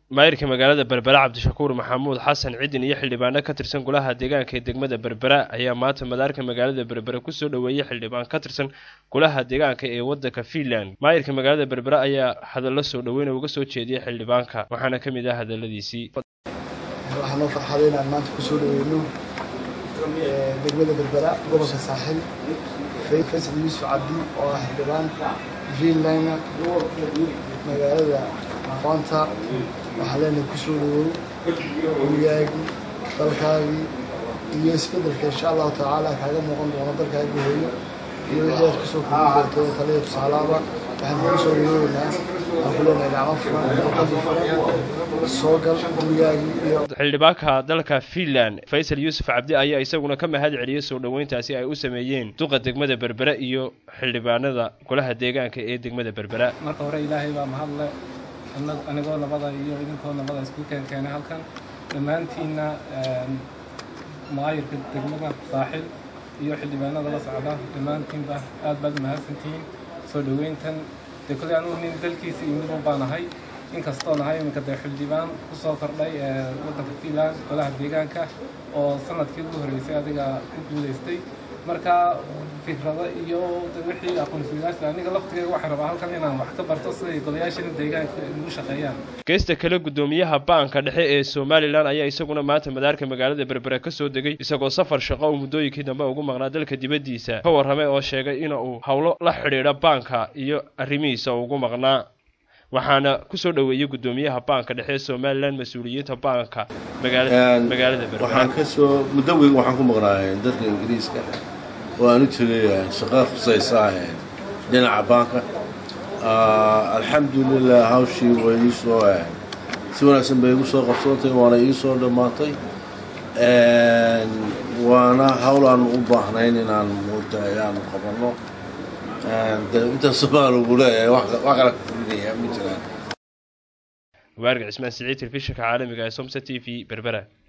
maayirka magaalada berbera cabdishakuur maxamuud xasan cidin iyo xildhibaano ka tirsan golaha deegaanka ee degmada berbera ayaa maanta madaarka magaalada berbera kusoo dhoweeyey xildhibaan ka tirsan golaha deegaanka ee wadanka finland maayirka magaalada berbera ayaa hadallo soo dhoweyna uga soo jeediyey xildhibaanka waxaana ka mid ah hadaladiisii waxaa noo farxaday inaan maanta kusoo dhaweyno degmada berbera gobolka saaxil faysal yuusuf cabdi oo ah xildhibaan finland magaalada aqoonta waxaa leenahay kusoo dhawow gurigaagii dalkaagii iyo isbedelka insha allahu tacaala kaaga muuqan doono dalkaagii hooyo iyo wixii aad kusoo kordhin doonto taliya tusaalaaba waxaan kugu soo dhaweynaynaa waxaan ku leenahay gacmo furan dalkadii furan soo gal gurigaagii iyo xildhibaanka dalka finland faysal yuusuf cabdi ayaa isaguna ka mahad celiyey soo dhoweyntaasi ay u sameeyeen duqa degmada berbera iyo xildhibaanada golaha deegaanka ee degmada berbera marka hore ilaahay baa mahadle anigoo nabada iyo idinkoo nabada isku keenkeenay halkan dhammaantiinna maayirka degmada saaxil iyo xildhibaanada la socda dhammaantiinba aad baad umahadsantihiin soo dhoweyntan dee kolley anugu nin dalkiisa imidun baan ahay inkastoo nahay iminka dee xildhibaan kusoo kordhay waddanka finland golaha deegaanka oo sanadkii ugu horreysay adiga ku guulaystay marka fikrado iyo wixii aqoonsiyaasha aniga laftigeyga waxaan rabaa halkan inaan wax ka barto siday golayaashana deegaanka ugu shaqeeyaan geesta kale guddoomiyaha baanka dhexe ee somalilan ayaa isaguna maanta madaarka magaalada berbera ka soo degay isagoo safar shaqo uu muddooyinkii dambe ugu maqnaa dalka dibaddiisa ka warramay oo sheegay in uu howlo la xidhiidha baanka iyo arrimihiisa ugu maqnaa waxaana kusoo dhoweeyey guddoomiyaha baanka dhexe ee somalilan mas-uuliyiinta baanka magaalada berbera waxaan kasoo muddo weyn waxaan ku maqnaa dalka ingiriiska oo aan u tegay shaqada khusaysa dhinaca baanka alxamdulilah hawshii way ii soo si wanaagsan bay igu soo qabsoontay waana ii soo dhammaatay waana hawl aan u baahnayn inaan moogtahay aanu qabanno intaas baan ugu leeyahay wax kala kordhinaya ma jiraan waarga cismaan siciid telefishinka caalamiga ee somsa t v berbera